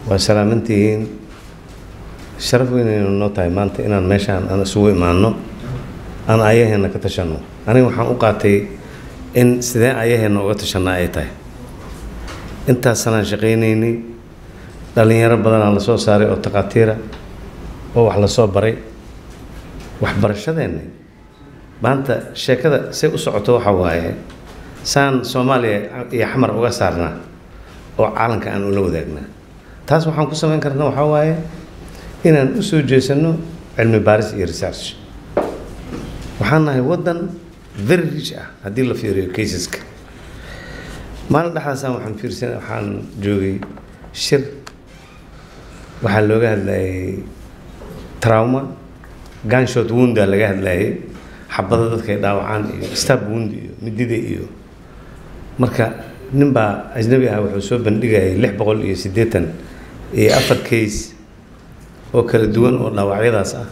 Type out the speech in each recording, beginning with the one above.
waa salaamantihiin sharaf weynaynu noo tahay maanta inaan meeshaan aan isugu imaano aan ayaheena ka tashanno aniga waxaan u qaatay in sidee ayaheena uga tashanaa ay tahay intaas sanaan shaqaynaynay dhallinyaro badanaa la soo saaray oo takhaatiira oo wax la soo baray waxbarashadeenna maanta sheekada say u socoto waxa waaye saan soomaaliya iyo xamar uga saarnaa oo caalanka aan ula wadaagnaa taas waxaan ku samayn karna waxaa waaye inaan u soo jeesanno cilmi baaris iyo research waxaan nahay waddan very rich ah haddii la fiiriyo caseska maalin dhexdaasaan waxaan fiirsan waxaan joogay shir waxaa looga hadlayay trauma ganshot wounda laga hadlayay xabada dadkay dhaawacaan iyo stab wound iyo midida iyo marka nin baa ajnabi ah wuxuu soo bandhigayay lix boqol iyo siddeetan iyo afar case oo kala duwan oo dhaawacyadaas ah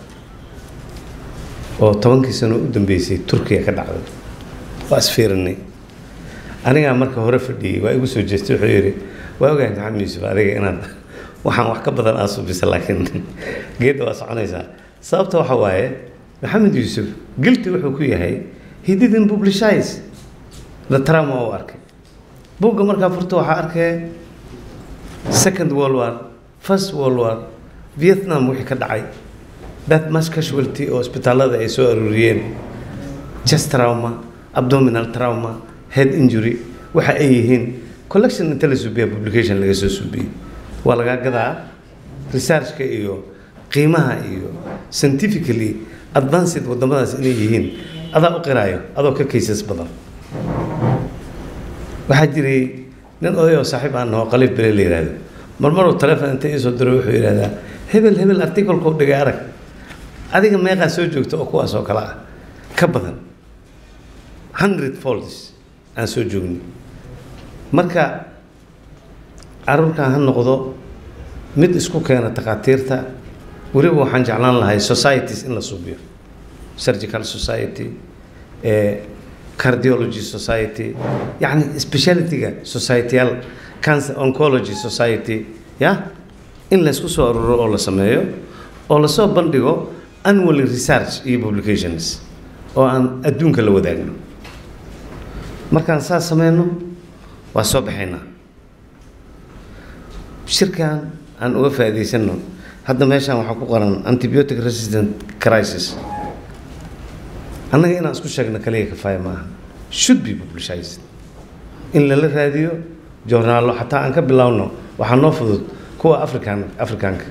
oo tobankii sano u dambeysay turkiya ka dhacday waa isfiirinay anigaa marka hore fadhiyey waa igu soo jeestay wuxuu yidhi waa ogahay maxamed yuusuf adiga inaad waxaan wax ka badan aa subisa laakiin geedda waa soconaysaa sababta waxa waaye maxamed yuusuf gilti wuxuu ku yahay he didn't publicize the trauma uu arkay buugga markaa furta waxaa arkaya second world war first world war vietnam wixii ka dhacay that mass casualty oo isbitaallada ay soo aruuriyeen chest trauma abdominal trauma head injury waxa ay yihiin collection inta la suubiya publication laga soo suubiyey waa lagaa gadaa researchka iyo qiimaha iyo scientifically advanced waddamadaas inay yihiin adaa u qiraayo adoo ka cases badan waxaa jiray nin oday oo saaxiib aan naho qaliif bele la yidhaahdo marmaruu telefon inta iisoo diro wuxuu yidhahdaa hebel hebel articlekuu dhigay arag adiga meeqaa soo joogta oo kuwaas oo kale ah ka badan hundred folds aan soo joogni marka caruurkan ha noqdo mid isku keena takhaatiirta weliba waxaan jeclaan lahay societies in la suubiyo surgical society cardiology society yacni specialityga societyal cancer oncology society ya in laysku soo aruuro oo la sameeyo oo lasoo bandhigo annually research iyo publications oo aan adduunka la wadaagno markaan saas sameyno waa soo baxaynaa shirkan aan uga faa'iidaysanno hadda meeshaan waxaa ku qoran antibiotic resistant crisis annaga inaan isku sheegno kaliya kafaaya ma aha should be publicized in lala raadiyo joornaallo xataa aan ka bilowno waxaa noo fudud kuwa african afrikaanka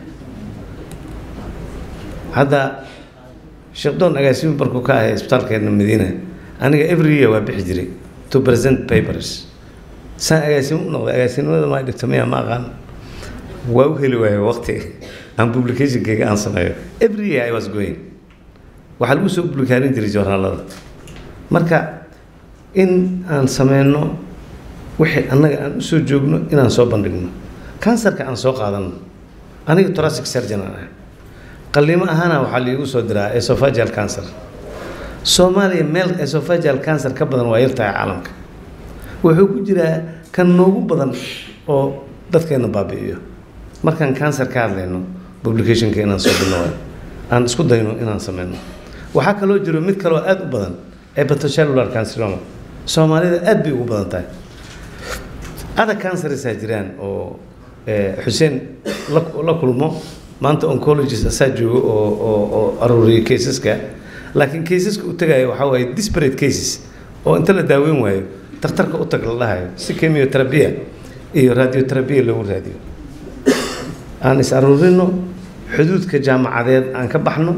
hadda sheekh doon agaasimi markuu ka ahay isbitaalkeena madiina aniga every year waa bixi jiray to present papers saan agaasimo u noqday agaasinimada maa dhigto miya ma aqaan waa u heli waayo waqti aan publicationkayga aan sameeyo every year I was going waxaa lagu soo publikaarin jiray joornaalada marka in aan sameyno wixii annaga aan usoo joogno inaan soo bandhigno kansarka aan soo qaadano aniga thoracic surgeon aan ahay qalliimo ahaana waxaa liigu soo diraa esophageal cancer soomaaliya meel esophageal cancer ka badan waa yartahay caalamka wuxuu ku jiraa kan noogu badan oo dadkeena baabi'iyo markaan cancer ka hadlayno publicationka inaan soo biloway aan isku dayno inaan sameyno waxaa kaloo jiro mid kaloo aada u badan hepatocellular canceroma soomaalida aad bay ugu badan tahay ada cancersaa jiraan oo xuseen la kulmo maanta oncologist asaa joogo oo oo oo aruuriya caseska laakiin caseska u tagayo waxaa waaye disparate cases oo inta la daaweyn waayo takhtarka u tag la dhahayo si chemioterapia iyo radioterapia loogu raadiyo aan is aruurino xuduudka jaamacadeed aan ka baxno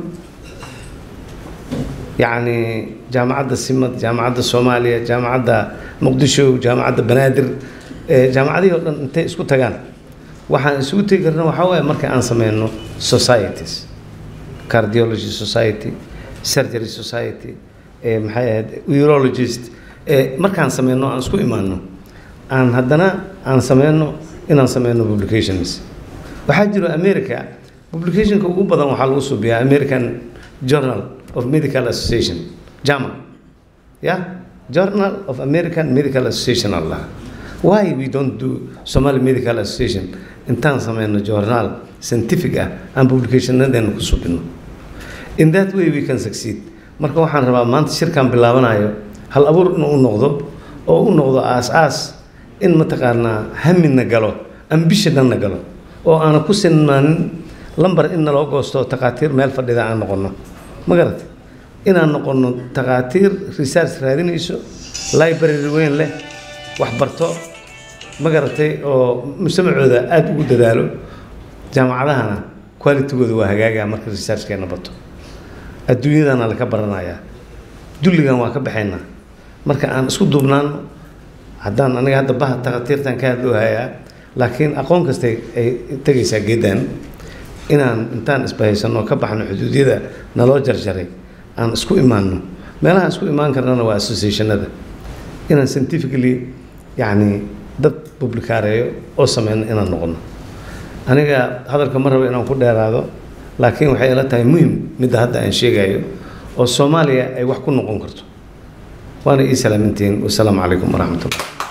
yacni jaamacadda simad jaamacadda soomaaliya jaamacadda muqdisho jaamacadda banaadir jaamacadihii o dhan intay isku tagaan waxaan isugu tegi karna waxaa waaye marka aan sameyno societies cardiology society surgery society maxay ahayd urologist markaan sameyno aan isku imaano aan haddana aan sameyno inaan sameyno publications waxaa jiro america publicationka ugu badan waxaa lagu subiyaa american journal of medical association jama yeah journal of american medical association allah why we don't do somali medical association intaan sameyno journaal scientific ah aan publicationadeena ku subino in that way we can succeed marka waxaan rabaa maanta shirkan bilaabanayo hal abuur inuu u noqdo oo u noqdo aas-aas in mataqaanaa hamina galo ambishannana galo oo aana ku sinmaanin lambar in naloo goosto takhaatiir meel fadhida aan noqono ma garatay inaan noqono takhaatiir research raadinayso library weyn leh wax barto ma garatay oo mujtamacooda aada ugu dadaalo jaamacadahana qualitygooda waa hagaagaa marka researchkeena bato adduunyadana laka baranayaa dulligan waa ka baxaynaa marka aan isku duubnaano haddaan aniga hadda baha takhaatiirtan ka hadloo hayaa laakiin aqoon kastay ay tegaysaa geedan inaan intaan isbahaysano ka baxno xuduudyada naloo jarjaray aan isku imaanno meelaha isku imaan karnana waa associationada inaan scientifically yacni dad publikaareeyo oo sameyno inaan noqono aniga hadalka ma rabo inaan ku dheeraado laakiin waxay ila tahay muhim midda hadda aan sheegayo oo soomaaliya ay wax ku noqon karto waana ii salaamintihiin wasalaamu calaykum waraxmatullah